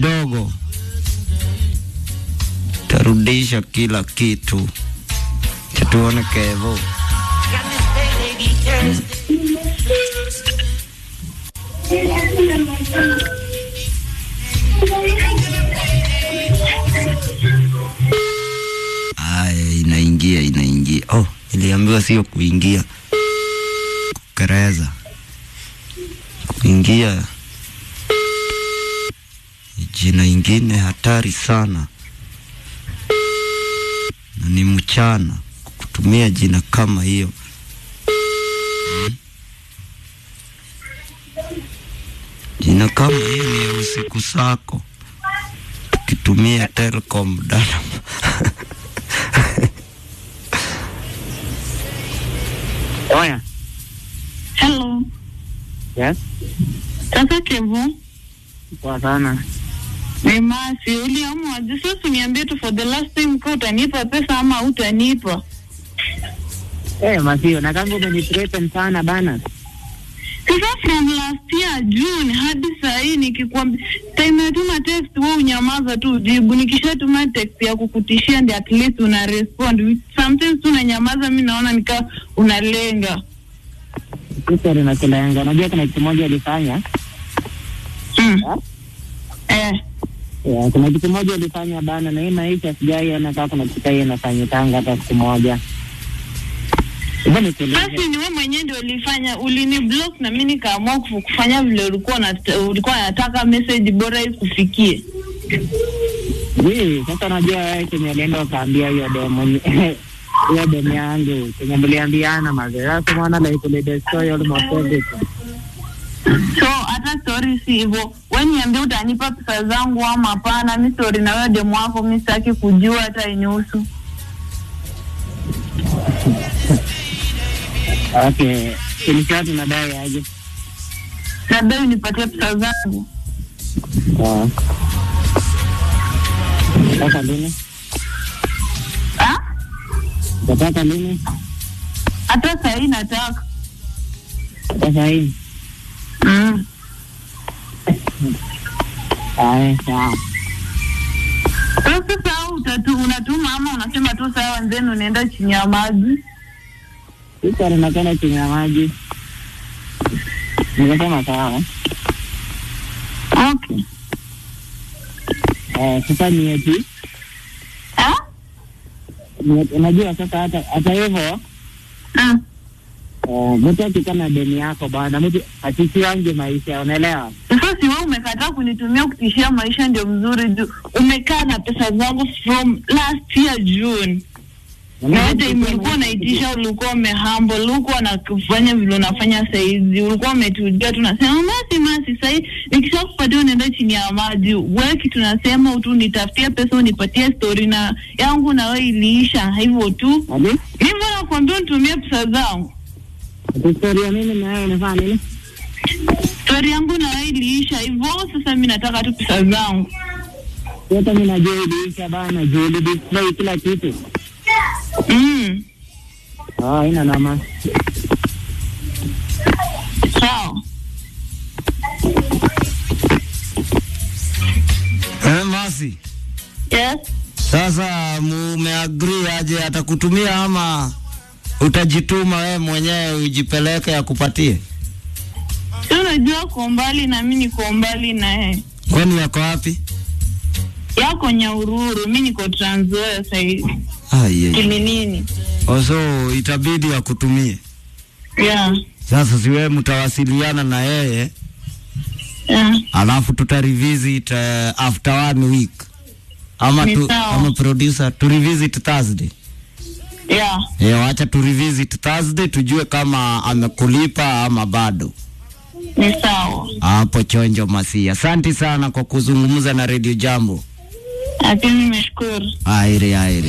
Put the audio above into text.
dogo tarudisha kila kitu. Tuone Kevo. Aya, inaingia inaingia. Oh, iliambiwa sio kuingia, kukereza, kuingia. Jina ingine hatari sana, na ni mchana kutumia jina kama hiyo. Hmm. Jina kama hiyo ni ya usiku sako, tukitumia Telcom data Oya. Hello. Yes. Sasa Kevo, Poa sana. ni Masi, uliamua je? Sasa uniambie tu for the last time kwa utanipa pesa ama utanipa. Eh, Masio, na kama umenithreaten sana bana. Sasa from last year June hadi saa hii nikikwambia, time natuma text wewe unyamaza tu ujibu, nikishatuma text ya kukutishia ndio at least una respond. Sometimes tu unanyamaza, mimi naona nika unalenga. Sasa na kilenga. Unajua kuna kitu moja alifanya? Mm. Ha? Eh. Yeah, kuna kitu moja alifanya bana na hii maisha sijaiona kama kuna kitu hiyo inafanyikanga hata siku moja. Hebu nikueleze. Basi ni wewe mwenyewe ndio ulifanya, ulini block na mimi nikaamua kufu- kufanya vile ulikuwa unat- ulikuwa unataka message bora ikufikie. Hii, sasa unajua wewe kenye alienda ukaambia hiyo demo hiyo demo yangu kenye mliambiana mazee. Sasa unaona like ule destroy almost everything. So hata story si hivyo, wewe niambie utanipa pesa zangu ama hapana. Mi story na wewe demo wako mi sitaki kujua hata inusu. Okay. Ilikuwa tunadai aje? Labda unipatie pesa zangu. Sawa. Sasa lini? Ah? Utatoka lini? Hata saa hii nataka. Sasa hii. Mm. Haya, sawa. So sasa utatu unatuma ama unasema tu sawa, then unaenda chini ya maji. Sasa ninakwenda chini ya maji. Nikasema sawa. Okay. Eh, sasa ni eti Ah? ni- unajua sasa hata hata hivyo Mm. eh, mtu akikuwa na deni yako bwana, mtu asisiwange maisha, unaelewa? Sasa si wewe umekataa kunitumia kutishia maisha ndio mzuri juu umekaa na pesa zangu from last year June. Na hata ulikuwa unaitisha, ulikuwa umehumble, ulikuwa na kufanya vile unafanya saizi, ulikuwa umetulia, tunasema masi masi. Sahii nikisha kupatia unaenda chini ya maji. Wewe kitu nasema tu nitafutie pesa unipatie story na yangu, na wewe iliisha hivyo tu. Ati? Mimi nakwambia unitumie pesa zangu, Ati historia mimi na wewe unafanya nini? story yangu na wewe iliisha hivyo. Sasa mimi nataka tu pesa zangu. Hata mimi najua iliisha bana, juu ulidisplay kila kitu. Mm. Ah, haina nama. Sawa. Eh, Masi, Yes. sasa mumeagree aje atakutumia ama utajituma wewe mwenyewe ujipeleke akupatie? Si unajua uko mbali na mimi niko mbali na yeye. Kwani yako wapi? Yako Nyahururu, mimi niko Trans Nzoia sasa hivi. Aye. Kiminini. Oso itabidi akutumie. Yeah. Sasa si wewe mtawasiliana na yeye Yeah. alafu tuta revisit uh, after one week ama Ni tu, sawa. ama producer tu revisit Thursday. Yeah. Eh, wacha tu revisit Thursday tujue kama amekulipa ama bado. Ni sawa. Hapo chonjo Masi. Asante sana kwa kuzungumza na Radio Jambo. Lakini nimeshukuru. Aire aire.